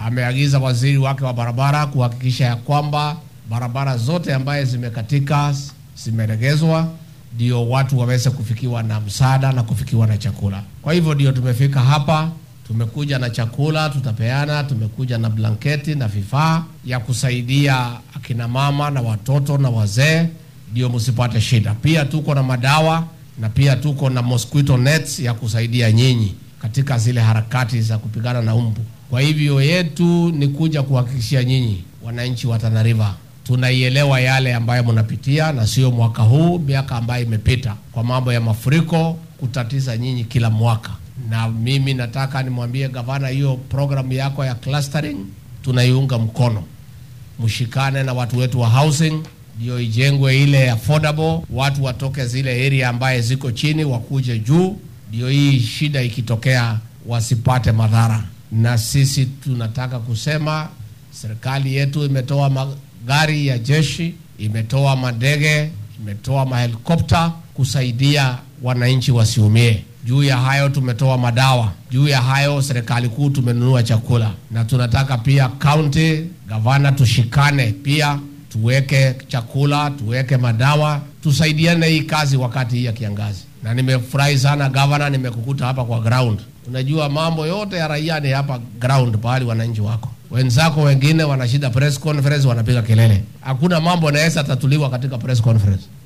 ameagiza waziri wake wa barabara kuhakikisha ya kwamba barabara zote ambaye zimekatika zimeregezwa, ndio watu waweze kufikiwa na msaada na kufikiwa na chakula. Kwa hivyo ndio tumefika hapa, tumekuja na chakula tutapeana, tumekuja na blanketi na vifaa ya kusaidia akina mama na watoto na wazee, ndio msipate shida. Pia tuko na madawa na pia tuko na mosquito nets ya kusaidia nyinyi katika zile harakati za kupigana na umbu. Kwa hivyo yetu ni kuja kuhakikishia nyinyi wananchi wa Tana River tunaielewa yale ambayo mnapitia, na sio mwaka huu, miaka ambayo imepita kwa mambo ya mafuriko kutatiza nyinyi kila mwaka. Na mimi nataka nimwambie gavana, hiyo programu yako ya clustering tunaiunga mkono, mshikane na watu wetu wa housing ndio ijengwe ile affordable, watu watoke zile area ambaye ziko chini wakuje juu, ndio hii shida ikitokea wasipate madhara. Na sisi tunataka kusema serikali yetu imetoa magari ya jeshi, imetoa madege, imetoa mahelikopta kusaidia wananchi wasiumie. Juu ya hayo tumetoa madawa. Juu ya hayo serikali kuu tumenunua chakula, na tunataka pia county gavana tushikane pia tuweke chakula, tuweke madawa, tusaidiane hii kazi wakati hii ya kiangazi. Na nimefurahi sana gavana, nimekukuta hapa kwa ground. Unajua mambo yote ya raia ni hapa ground, pahali wananchi wako. Wenzako wengine wanashida press conference, wanapiga kelele. Hakuna mambo yanaweza tatuliwa katika press conference.